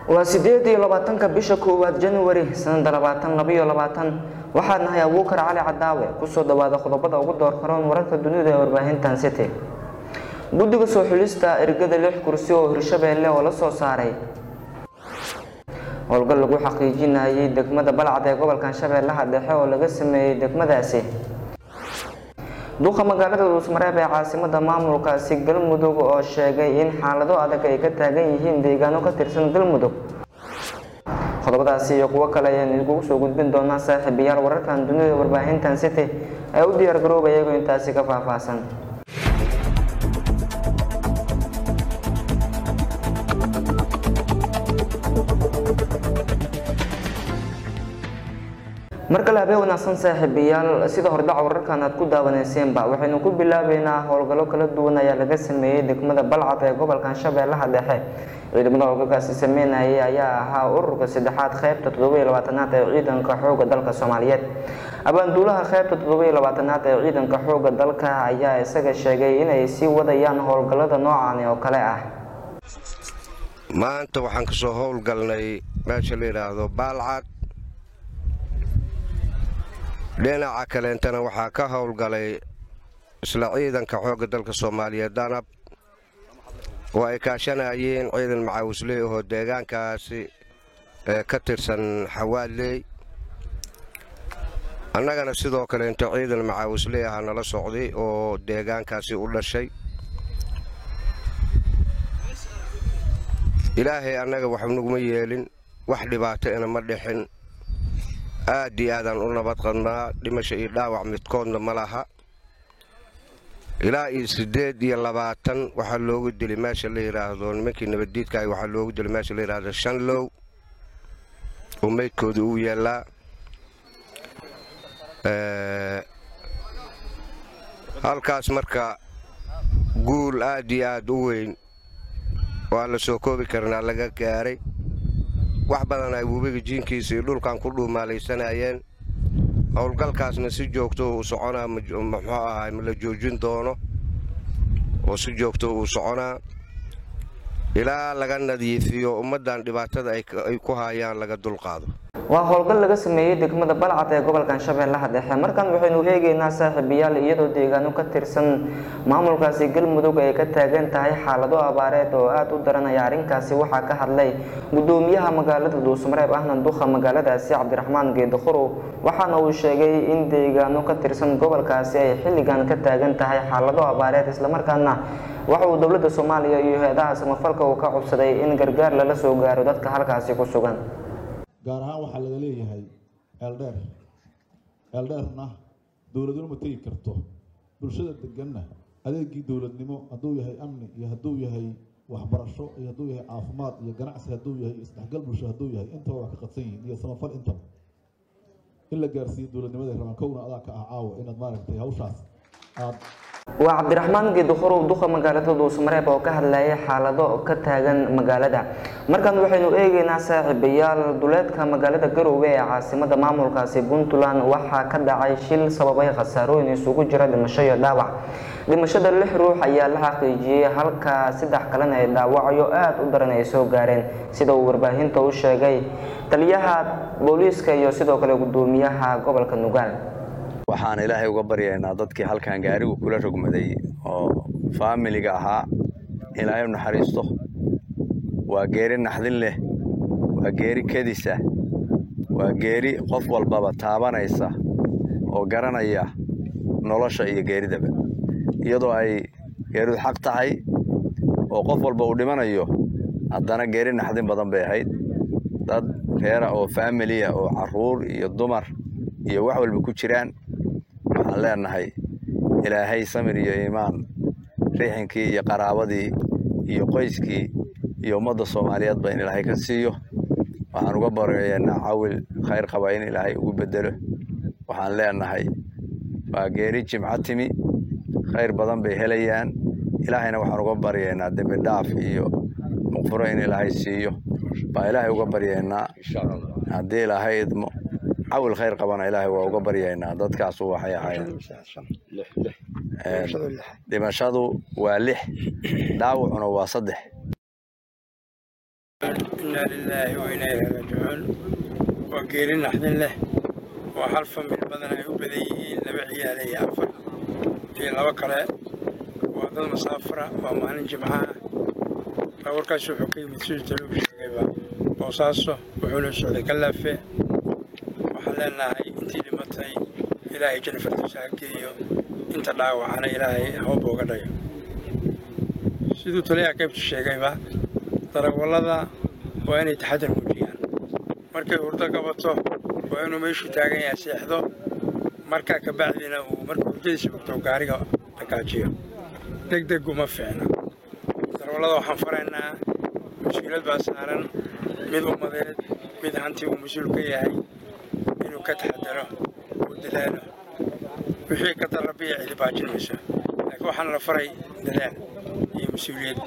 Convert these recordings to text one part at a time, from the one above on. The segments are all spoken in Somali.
waa sideed iyo labaatanka bisha koowaad januari sanada labaatan labaiyo labaatan waxaad nahay abuukar cali cadaawe kusoo dhawaada qodobada ugu door karoon wararka dunida ee warbaahintan city guddiga soo xulista ergada lix kursi oo hirshabeelle oo la soo saaray howlgal lagu xaqiijinayay degmada balcad ee gobolkan shabeellaha dhexe oo laga sameeyey degmadaasi duqa magaalada dhuusmareeb ee caasimada maamulkaasi galmudug oo sheegay in xaalado adag ay ka taagan yihiin deegaano ka tirsan galmudug qodobadaasi iyo kuwo kale ayaan idinkugu soo gudbin doonaa saaxiibayaal wararkan dunida warbaahintan city ee u diyaar garooba iyagoo intaasi ka faahfaahsan mar kale habeen wanaagsan saaxiibayaal sida hordhaca wararkan aad ku daawaneyseenba waxaynu ku bilaabeynaa howlgallo kala duwan ayaa laga sameeyey degmada balcad ee gobolkan shabeellaha dhexe ciidamada howlgalkaasi sameynayay ayaa ahaa ururka saddexaad qeybta toddobiyo labaatanaad ee ciidanka xooga dalka soomaaliyeed abaanduulaha qeybta toddobiyo labaatanaad ee ciidanka xooga dalka ayaa isaga sheegay inay sii wadayaan howlgallada noocan oo kale ah maanta waxaan kasoo howlgalnay meesha la yidhaahdo baalcad dhinaca kaleentana waxaa ka howlgalay isla ciidanka xoogga dalka soomaaliyeed danab oo ay kaashanayeen ciidan macaawisley ahoo deegaankaasi ee ka tirsan xawaaley annagana sidoo kaleento ciidan macaawisley aha nala socday oo deegaankaasi u dhashay ilaahay annaga wax naguma yeelin wax dhibaato ina ma dhixin aad iyo aadaan u nabad qadnaa dhimasho iyo dhaawac midkoodna ma laha ilaa iyo siddeed iyo labaatan waxaa loogu dili meesha la yidhaahdo nimankii nabaddiidkaah waxaa loogu dili meesha la yidhaahdo shanlow oo meydkooda uu yaallaa halkaas marka guul aad iyo aad u weyn oo aan la soo koobi karnaa laga gaaray wax badan ay webiga jiinkiisa iyo dhulkan ku dhuumaalaysanayeen howlgalkaasna si joogto uu soconaa muxuu ahaa ma la joojin doono oo si joogto uu soconaa ilaa laga nadiifiyo ummaddan dhibaatada ay ku haayaan laga dulqaado waa howlgal laga sameeyey degmada balcad ee gobolkan shabeellaha dhexe markan waxaynu eegeynaa saaxiibayaal iyadoo deegaano ka tirsan maamulkaasi galmudug ay ka taagan tahay xaalado abaareed oo aada u daranaya arrinkaasi waxaa ka hadlay gudoomiyaha magaalada dhuusmareeb ahna duqa magaaladaasi cabdiraxmaan geedakhurow waxaana uu sheegay in deegaano ka tirsan gobolkaasi ay xilligan ka taagan tahay xaalado abaareed islamarkaana waxa uu dowladda soomaaliya iyo hay-adaha samafalka uu ka codsaday in gargaar lala soo gaaro dadka halkaasi ku sugan gaar ahaan waxaa laga leeyahay eeldheer eeldheerna dowladnimo ma tegi karto bulshada deganna adeegii dowladnimo hadduu yahay amni iyo hadduu yahay waxbarasho iyo hadduu yahay caafimaad iyo ganacsi hadduu yahay isdhexgal bulsho hadduu yahay intaba waa ka qadsan yihiin iyo samafal intaba in la gaarsiiyo dowladnimada rabaan kowna adaa ka ah caawa inaad maaragtay hawshaas aad waa cabdiraxmaan geedakhurow duqa magaalada dhuusmareeb oo ka hadlayay xaalado ka taagan magaalada markan waxaynu eegeynaa saaxiibayaal duleedka magaalada garoowe ee caasimada maamulkaasi puntland waxaa ka dhacay shil sababay khasaarooyin isugu jira dhimasho iyo dhaawac dhimashada lix ruux ayaa la xaqiijiyey halka saddex kalena ay dhaawacyo aada u daran ay soo gaareen sida uu warbaahinta u sheegay taliyaha booliiska iyo sidoo kale gudoomiyaha gobolka nugaal waxaan ilaahay uga baryaynaa dadkii halkan gaarigu kula rogmaday oo faamiliga ahaa ilaahay u naxariisto waa geeri naxdin leh waa geeri kedisa waa geeri qof walbaba taabanaysa oo garanaya nolosha iyo geeridaba iyadoo ay geeridu xaq tahay oo qof walba uu dhimanayo haddana geeri naxdin badan bay ahayd dad reera oo faamiliya oo carruur iyo dumar iyo wax walba ku jiraan waxaan leenahay ilaahay samir iyo iimaan rixinkii iyo qaraabadii iyo qoyskii iyo ummadda soomaaliyeedba in ilaahay ka siiyo waxaan uga baryaynaa cawil khayr qaba in ilaahay ugu bedelo waxaan leenahay waa geeri jimco timi khayr badan bay helayaan ilaahayna waxaan uga baryaynaa dembi dhaaf iyo muqfuro in ilaahay siiyo baa ilaahay uga baryaynaa haddii ilaahay idmo cawil khayr qabana ilaahay waa uga baryaynaa dadkaasu waxay ahaayeen dhimashadu waa lix dhaawacuna waa saddex inaa lilaahi wa inaa ilaahi raajicuun waa geeri naxdin leh waa hal famil badan ay u badan yihiin laba ciyaale iyo afar iyo labo kale waa dad masaafara waa maalin jimcaha baawarkaas wuxuu ka yimid siduu talogu sheegayba boosaaso wuxuuna socday kalaafe waxaan leenahay intii dhimatay ilaahay janna fardiisa ha geeyo inta dhaawacana ilaahay hawba uga dhayo siduu taliyaha qaybta sheegayba darawallada waa inay taxadar muujiyaan markay hurdo qabato waa inuu meeshuu taagan yahay seexdo markaa ka bacdina uu markuu hurdadiisa bogto gaariga dhagaajiyo deg deg uma fiicna darawallada waxaan faraynaa mas-uuliyad baa saaran mid ummadeed mid hanti uu mas-uul ka yahay inuu ka taxadaro uu dadaalo wixii ka darabiya cidi baajin mayso laakiin waxaana la faray dadaal iyo mas-uuliyad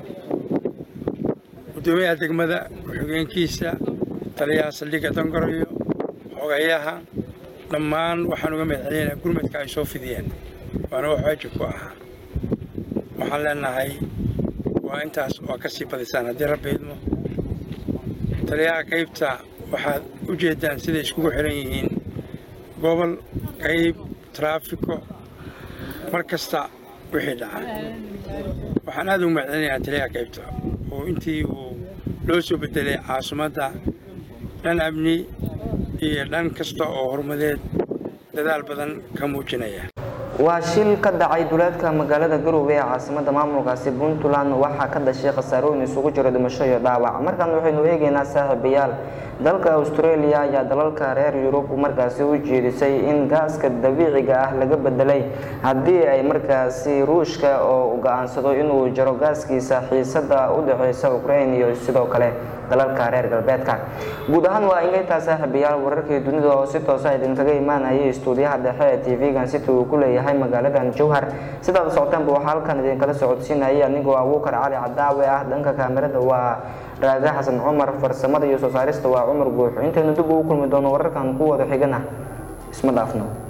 guddoomiyaha degmada ku-xigeenkiisa taliyaha saldhigga dangoroyo xogayaha dhammaan waxaan uga mahadcelinaynaa gurmadka ay soo fidiyeen waana wax waajib ku ahaa waxaan leenahay waa intaas waa ka sii badisaan haddii rabbi idmo taliyaha qaybta waxaad u jeeddaan siday iskugu xihan yihiin gobol qayb taraafiko mar kasta wixii dhaca waxaan aad ugu mahadcelinayaa taliyaha qaybta oo intii uu loo soo bedelay caasimadda dhan amni iyo dhan kasta oo horumadeed dadaal badan ka muujinaya waa shil ka dhacay duleedka magaalada garowe ee caasimada maamulkaasi puntland waxaa ka dhashay khasaarooyin isugu jiro dhimasho iyo dhaawac markaan waxaynu eegeynaa saaxiibayaal dalka australia ayaa dalalka reer yurub markaasi u jeedisay in gaaska dabiiciga ah laga bedelay haddii ay markaasi ruushka oo go-aansado inuu jaro gaaskiisa xiisada u dhexeysa ukraine iyo sidoo kale dalalka reer galbeedka guud ahaan waa ingeyntaa saaxiibayaal wararkii dunida oo si toosa idinkaga imaanayay istuudiyaha dhexe ee tv-gan city uu ku leeyahay magaaladan jowhar sidaad socoteenba waxaa halkan idinkala socodsiinayay anigoo abuukar cali cadaawe ah dhanka kaamirada waa raage xasan cumar farsamada iyo soo saarista waa cumar guux intaynu dib ugu kulmi doono wararkan ku wada xigana isma dhaafno